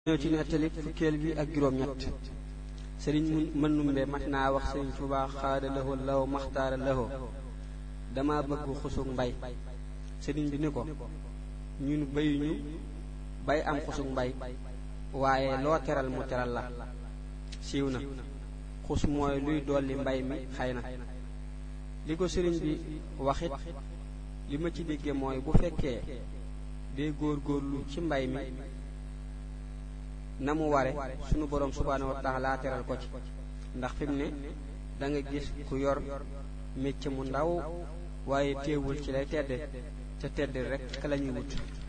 ñëw ci nettali fukkeel bi ak juróom ñett sëriñ mën numbe mat naa wax sëriñ Tuubaa xaada lawo law maxtaara lawo dama bëgg xusug mbay sëriñ bi ni ko ñun bayuñu bay am xusug mbay waaye loo teral mu teral la siiw na xus mooy luy dolli mbay mi xëy na li ko sëriñ bi waxit li ma ci dégge mooy bu fekkee dee góor góorlu ci mbay mi na mu ware sunu borom subhaanahu wa taala teral ko ci ndax fi mu ne da nga gis ku yor mécc mu ndaw waaye teewul ci lay tedde te tedd rek ka la ñuy wut